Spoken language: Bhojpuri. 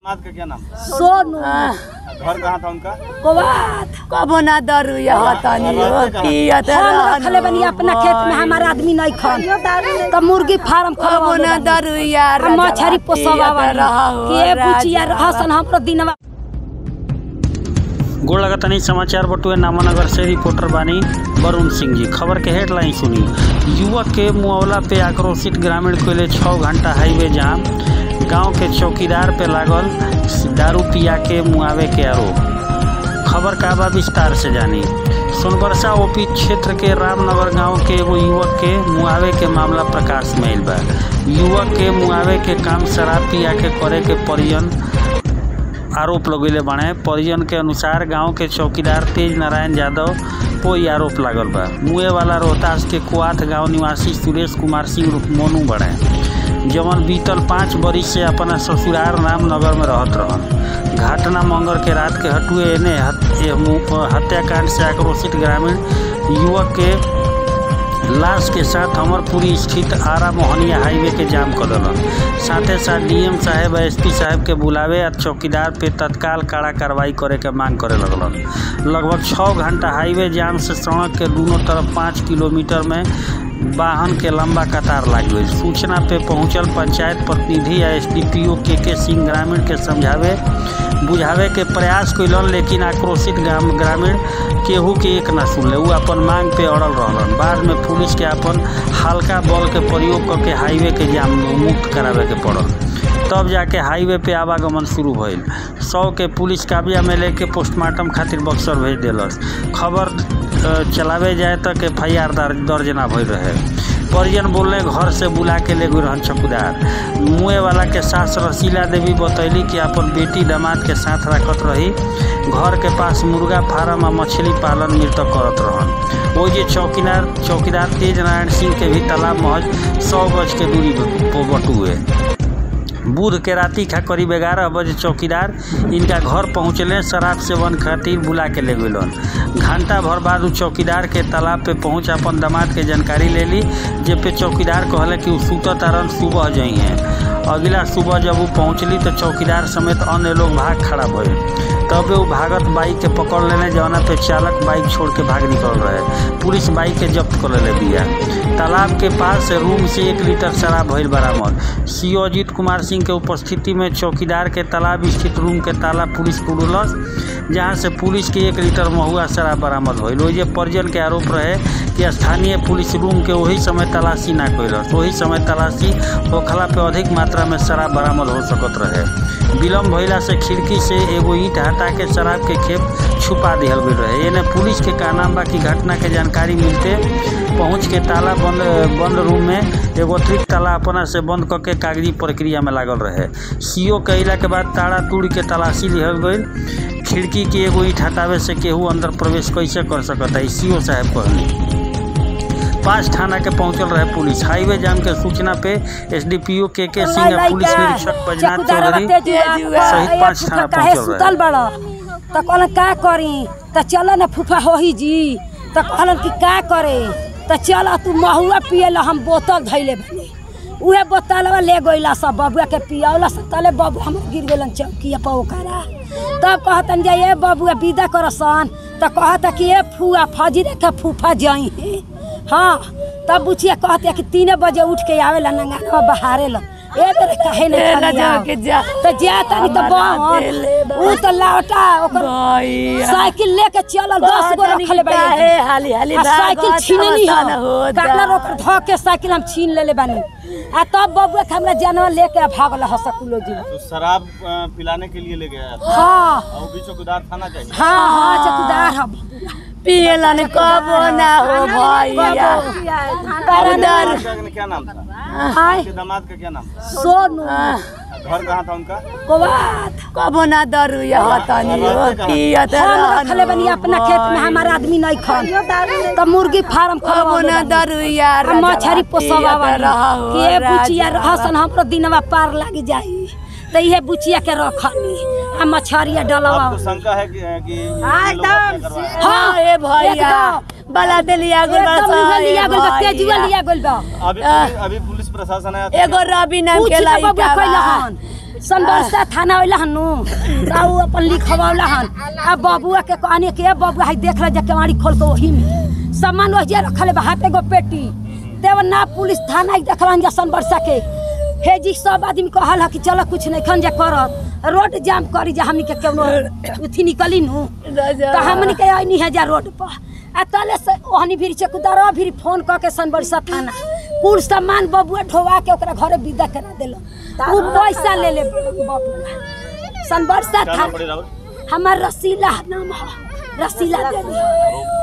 दामाद का क्या नाम था सोनू घर कहाँ था उनका कोबात कबो ना दरुया हतनी हो पियत हम रखले बनी अपना खेत में हमारा आदमी नहीं खान तो मुर्गी फार्म कबो खोलबो ना दरुया हम मछरी पोसवा के बुचिया रहसन हमरो दिनवा गोड़ लगतनी समाचार बटुए नामानगर से रिपोर्टर बानी वरुण सिंह जी खबर के हेडलाइन सुनी युवक के मुआवला पे आक्रोशित ग्रामीण कोयले छः घंटा हाईवे जाम गांव के चौकीदार पे लागल दारू पिया के मुआवे के आरोप खबर का बा विस्तार से जानी सोनबरसा ओपी क्षेत्र के रामनगर गांव के एगो युवक के मुआवे के मामला प्रकाश में आइल बा युवक के मुआवे के काम शराब पिया के करे के परिजन आरोप लगेले बाड़े परिजन के अनुसार गांव के चौकीदार तेज नारायण यादव कोई आरोप लागल बा मुए वाला रोहतास के कुआथ गांव निवासी सुरेश कुमार सिंह उर्फ मोनू बड़े जवन बीतल पाँच बरिस से अपना ससुराल रामनगर में रहत रहन घटना मंगर के रात के हटुए एने हत- ए मु- हत्याकांड से आक्रोशित ग्रामीण युवक के लाश के साथ अमरपुरी स्थित आरा मोहनिया हाईवे के जाम कर दिलन साथे साथ डीएम साहेब एस पी साहेब के बुलावे आ चौकीदार पे तत्काल कड़ा कार्रवाई करे के मांग करे लगलन लगभग छः घंटा हाईवे जाम से सड़क के दोनों तरफ पाँच किलोमीटर में वाहन के लंबा कतार लाग गई सूचना पे पहुंचल पंचायत प्रतिनिधि या एस डी पी ओ के के सिंह ग्रामीण के समझावे बुझावे के प्रयास कैलन लेकिन आक्रोशित ग्राम ग्रामीण केहू के एक ना सुनले उ अपन मांग पे अड़ल रहलन बाद में पुलिस के अपन हल्का बल के प्रयोग करके हाईवे के जाम मुक्त करावे के पड़ल तब जाके हाईवे पे आवागमन शुरू भइल सौ के पुलिस काबिया में लेके पोस्टमार्टम खातिर बक्सर भेज देलस खबर अ, चलावे जाए तक एफ आई आर दर्ज ना भइल रहे परिजन बोलने घर से बुला के ले गई रहन चौकीदार मुए वाला के सास रसीला देवी बतैली कि अपन बेटी दामाद के साथ रखत रही घर के पास मुर्गा फार्म आ मछली पालन मृतक करत रहन ओइ जे चौकीदार चौकीदार तेज नारायण सिंह के भी तालाब महज सौ गज के दूरी पर बटुए बुध के राति खा करीब ग्यारह बजे चौकीदार इनका घर पहुँचले शराब सेवन खातिर बुला के ले गलन घंटा भर बाद उ चौकीदार के तालाब पे पहुँच अपन दामाद के जानकारी ले ली जे पे चौकीदार कहले कि उ सुतत तारन सुबह जई हैं अगला सुबह जब वो पहुँचली तो चौकीदार समेत अन्य लोग भाग खड़ा भइल तबे वो भागत बाइक के पकड़ लेने जौना पे चालक बाइक छोड़ के भाग निकल रहे पुलिस बाइक के जब्त कर ले बिया तालाब के पास से रूम से एक लीटर शराब भइल बरामद सीओ अजीत कुमार सिंह के उपस्थिति में चौकीदार के तालाब स्थित रूम के ताला पुलिस खुलस जहां से पुलिस के एक लीटर महुआ शराब बरामद भइल ओहि जे परिजन के आरोप रहे कि स्थानीय पुलिस रूम के वही समय तलाशी ना कैलस वही समय तलाशी होखला पे अधिक मात्रा में शराब बरामद हो सकत रहे विलम्ब भइला से खिड़की से एगो ईंट हटा के शराब के खेप छुपा दिहल गई रहे एने पुलिस के कहना बा कि घटना के जानकारी मिलते पहुंच के ताला बंद बंद रूम में एगो अतिरिक्त ताला अपना से बंद करके कागजी प्रक्रिया में लागल रहे सीओ कहिला के बाद ताला तोड़ के तलाशी लिहल गई खिड़की के एगो ईंट हटावे से केहू अंदर प्रवेश कैसे कर सकता है सीओ साहब कहनी पांच थाना के पहुंचल रहे पुलिस हाईवे जाम के सूचना पे एसडीपीओ के के सिंह आ पुलिस निरीक्षक बैजनाथ चौधरी सहित पाँच थाना काहे पहुंचल सुतल रहे बड़ त कहलन का करी त चल न फूफा होही जी त कहलन कि का करे त चल तू महुआ पिए ला हम बोतल धैले बने उहे बोतलवा ले गइला सब बबुआ के पियावला सब तले बबु हम गिर गेलन चौकिया पर ओकरा तब कहतन जे ए बबुआ विदा करसन त कहता कि ए फुआ फजरे के फूफा जाई है हाँ तब बुचिया कहते कि तीने बजे उठ के आवेला नंगा बहारे ला ए बेरे काहे ए नहीं ना जाके जा। तो जा तनी तो हमारा दिल है बहन ऊ तो लावटा ओकर भैया साइकिल लेके चलल दस गो कहतनी रखले कि काहे हाली हाली आ साइकिल भागत छीननी अवसान हो होता। काटलर ओकर ध के साइकिल हम छीन लेले बानी आ तब बबुआ के हमरा जानवर लेके भागल हसकुलो जी तो शराब अ, पिलाने के लिए ले गया था हाँ और भी चौकीदार थाना चाहिए हाँ हाँ चकुदार हम पियलन कबो ना हो भैया परदर दामाद का क्या नाम था हाय उनके दामाद का क्या नाम था सोनू घर कहाँ था उनका कोबात कबो ना दरुया हतनी हो पियत हम रखले बनी अपना खेत में हमारा आदमी नहीं खान तो मुर्गी फार्म कबो खोलबो ना दरुया हम मछरी पोसवा कि ए बुचिया रहसन हमरो दिनवा पार लाग जाई तो इहे बुचिया के रखनी आ मछरिया डलवा आपको शंका है कि, कि हाँ, ये लोग हत्या करवा रहे हैं? हाँ ए भैया एकदम। बला देलिया गुल एकदम उहे लिया गइल बा तेजुआ लिया गइल बा अभी पुलिस- अभी पुलिस प्रशासन है एगो रवि नाम पूछ के ले बबुआ लड़का कइला बा हन संबरसा थाना वाला हनु ताऊ अपन लिखवावला हन आ बबुआ के कहने के बबुआ है देख ले जा केवाड़ी खोल के वही में सामान वही रखले बा हाथे गो पेटी देव ना पुलिस थाना ही देखलन जा संबरसा के हे जी सब आदमी कहल ह कि चलो कुछ नहीं खन जा करत रोड जाम करी जा हमनी के केनो उथी निकली नु राजा। तो हमनी के आइनी है जा रोड पर आ तले से ओहनी भी चकुदारा भी फोन क के सनबरसा थाना कुल सामान बबुआ ढोवा के ओकरा घरे विदा करा देलो उ पैसा ले ले बबुआ सनबरसा क्या नाम थाना पड़ी राहुल हमार रसीला नाम है रसीला देवी